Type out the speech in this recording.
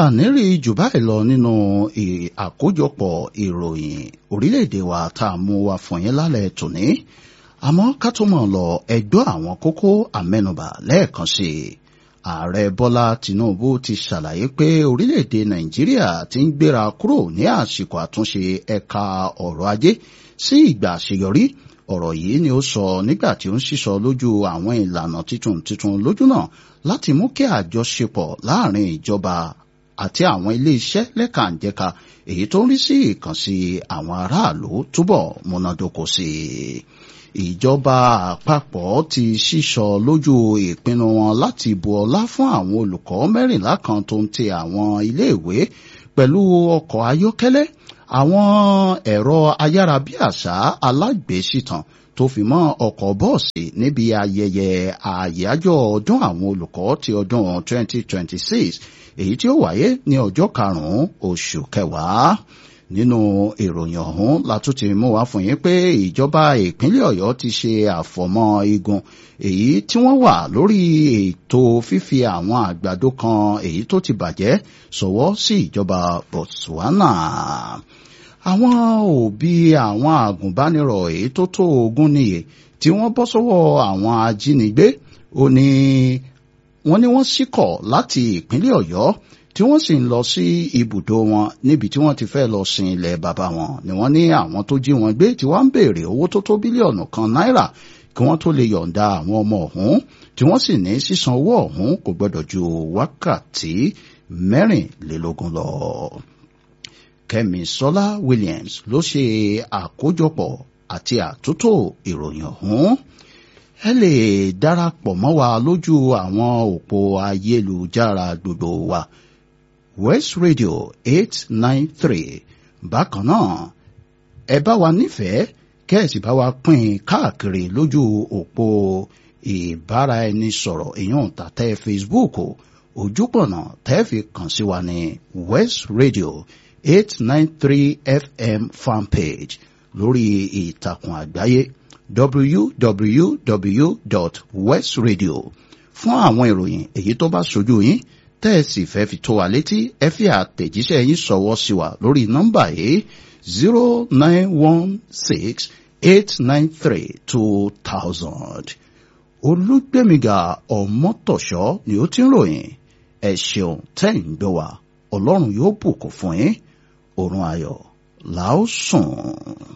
àníri jù báyìí lọ nínú àkójọpọ̀ ìròyìn orílẹ̀-èdè wa tá a mú wa fún yín lálẹ́ tòní àmọ́ ká tó mọ̀ lọ ẹgbọ́ àwọn kókó àmẹ́nubà lẹ́ẹ̀kan sí i ààrẹ bọ́lá tinubu ti ṣàlàyé pé orílẹ̀-èdè nàìjíríà ti ń gbéra kúrò ní àsìkò àtúnṣe ẹ̀ka ọ̀rọ̀ ajé sí ìgbà àṣeyọrí ọ̀rọ̀ yìí ni ó sọ nígbà tí ó ń sísọ lójú àwọn ìlànà tuntun tuntun lójú náà láti mú kí àjọṣepọ̀ láàrin ìjọba àti àwọn ilé-iṣẹ́ lẹ́kànjẹ̀ka èyí tó ń rí sí ìkànsí àwọn aráàlú túbọ̀ múnádóko sí i ìjọba àpapọ̀ ti sísọ lójú ìpinnu wọn láti bu ọlá fún àwọn olùkọ́ mẹ́rìnlá kan tó ń ti àwọn iléèwé pẹ̀lú ọkọ̀ ayọ́kẹ́lẹ́ àwọn ẹ̀rọ ayárabíàṣá alágbèésìtàn tó fi mọ́ ọkọ̀ bọ́ọ̀sì níbi ayẹyẹ àyájọ́ ọdún àwọn olùkọ́ ti ọdún 2026 èyí tí ó wáyé ní ọjọ́ karùn-ún oṣù kẹwàá nínú ìròyìn ọ̀hún látún ti mú wá fún yín pé ìjọba ìpínlẹ̀ ọ̀yọ́ ti ṣe àfọ̀mọ́ igun èyí tí wọ́n wà lórí ètò fífi àwọn àgbàdo kan èyí tó ti bàjẹ́ ṣọwọ́ sí ìjọba botswana àwọn òbí àwọn àgùnbánirọ̀ èyí tó tó ogún nìyẹ tí wọ́n bọ́ sọ́wọ́ àwọn ajínigbé ó ní wọ́n ní wọ́n ṣíkọ̀ láti ìpínlẹ̀ ọ̀yọ́ tí wọ́n sì ń lọ sí ibùdó wọn níbi tí wọ́n ti fẹ́ lọ sin ilẹ̀ bàbá wọn ni wọ́n ní àwọn tó jí wọn gbé tí wọ́n ń béèrè owó tó tó bílíọ̀nù kan náírà kí wọ́n tó lè yọ̀ǹda àwọn ọmọ ọ̀hún tí wọ́n sì ní sísan owó ọ̀hún kò gbọ́dọ̀ ju wákàtí mẹ́rìnlélógún lọ. Kẹ́mi Sọlá Williams ló ṣe àkójọpọ̀ àti àtúntò ìròyìn ọ̀hún ẹ lè darapọ̀ mọ́ wa lójú àwọn òpó ayélujára gbogbo wa West Radio eight nine three bákan náà ẹ bá wa nífẹ̀ẹ́ kẹ́ẹ̀sì bá wa pín káàkiri lójú òpó ìbáraẹnisọ̀rọ̀ èèyàn tàtẹ́ Facebook ojúpọ̀nà tẹ́ẹ̀fì kàn sí wa ní West Radio eight nine three FM fanpage lórí ìtàkùn àgbáyé www.westradio fún àwọn ìròyìn èyí tó bá ṣojú yín tẹ́ ẹ sì fẹ́ fi tó wa létí ẹ fi àtẹ̀jíṣẹ́ yín ṣọwọ́ sí wa lórí nọ́mbà yìí zero nine one six eight nine three two thousand. olùgbèmíga ọmọtọ̀ṣọ́ ni ó ti ń ròyìn ẹ ṣeun tẹ́ ń gbé wa ọlọ́run yóò bùkún fún yín òrùn ayọ̀ làó sùn.